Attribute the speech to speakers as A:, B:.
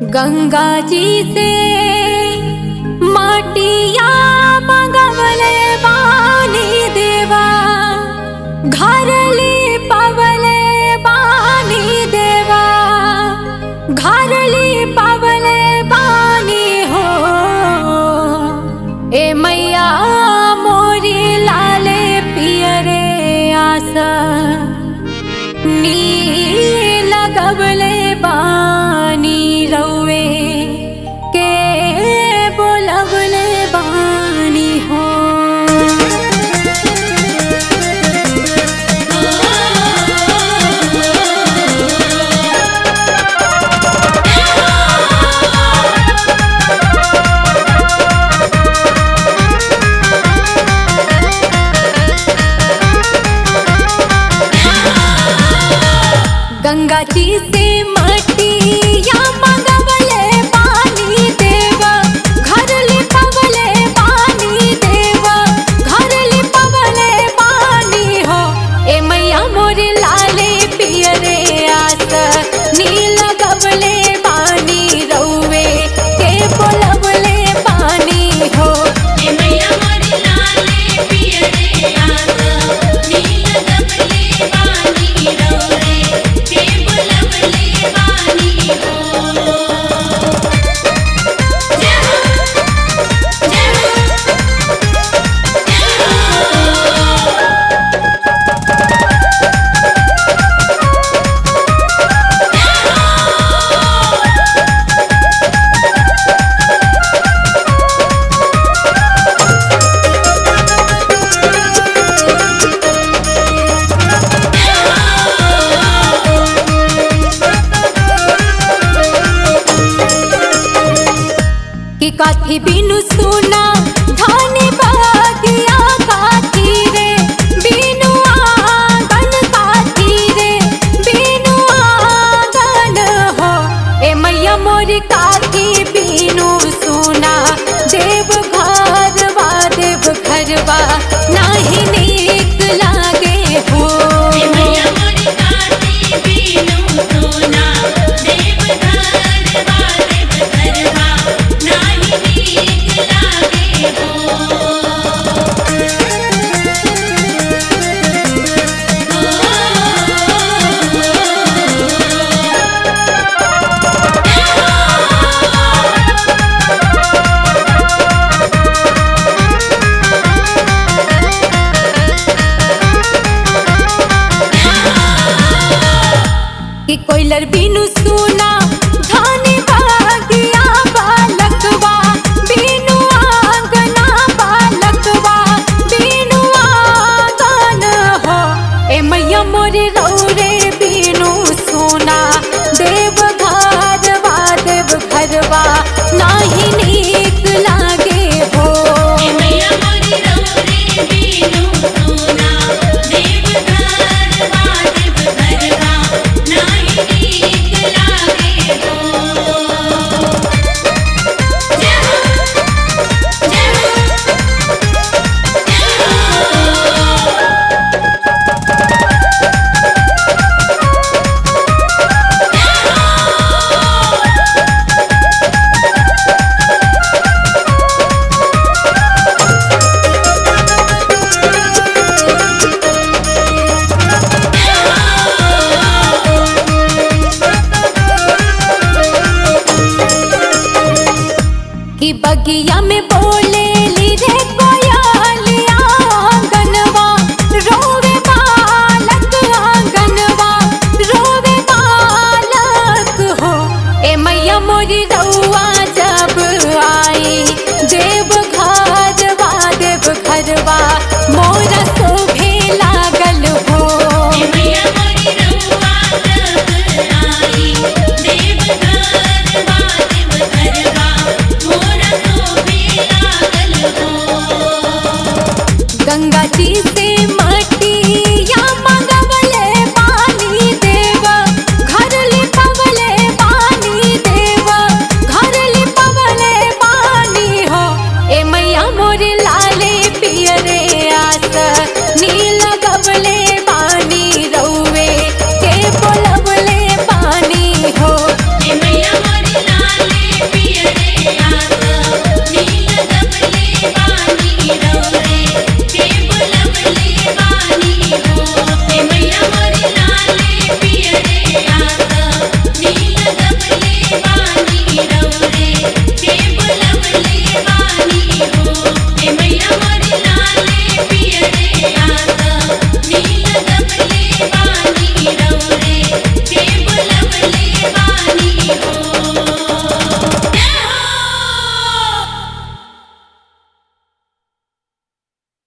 A: गंगा जी से माटिया मंगवले बानी देवा घरली पवले बानी देवा घरली पवले बानी हो ए मैया मोरी लाले पियरे आसा नी लगवले बानी रौवे के बोलवले बानी हो गंगा जी से मटिया मंगवले पानी देवा घर लिपवले पानी देवा घर लिपवले पानी हो ए मैया मोर लाले पियरे आस नील गवले पानी रौवे के बोलवले पानी हो
B: ए मैया मोरी लाले पियरे आसा नील गबले बानी रौरे के बुलबले बानी हो जय हो जय हो जय हो
A: कि काथी बिनु सुना धानी बागिया काथी रे बिनु आंगन काथी रे बिनु आंगन हो ए मैया मोर काथी बिनु सुना देव घरवा देव घरवा नाही नीक लागे हो
B: ए मैया मोरी काती बीनु सोना देव घरवा देव घरवा नाही नीक लागे हो
A: कि कोइलर बिनु सुना